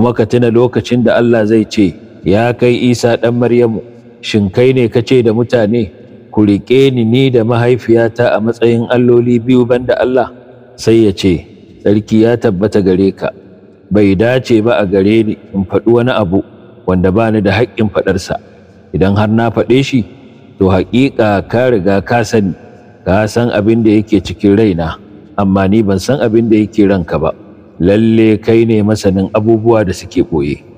kuma ka tuna lokacin da Allah zai ce ya kai Isa ɗan Maryamu shin kai ne ka ce da mutane ku riƙe ni ni da mahaifiyata a matsayin alloli biyu banda Allah sai ya ce sarki ya tabbata gare ka bai dace ba a gare ni in faɗi wani abu wanda ba ni da haƙƙin faɗarsa idan har na faɗe shi to haƙiƙa ka riga ka sani ka san abin da yake cikin raina amma ni ban san abin da yake ranka ba lalle kai ne masanin abubuwa da suke ɓoye